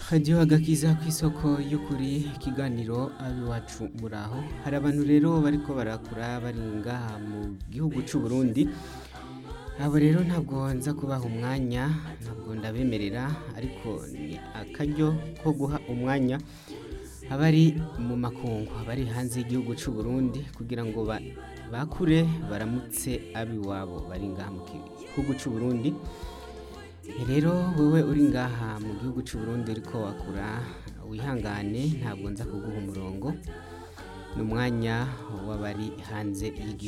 hadiyo agakiza ku isoko y'ukuri ikiganiro abiwacu muraho hari abantu rero bariko barakura bari ngaha mu gihugu c'u Burundi abo rero ntabwo nza kubaha umwanya ntabwo ndabemerera ariko ni akaryo ko guha umwanya abari mu makungu abari hanze y'igihugu c'u Burundi kugira ngo ba- bakure baramutse abiwabo bari ngaha mu gihugu c'u Burundi rero wewe uri ngaha mu gihugu c'u Burundi uriko wakura wihangane ntabwo nza kuguha umurongo ni umwanya w'abari hanze y'igihugu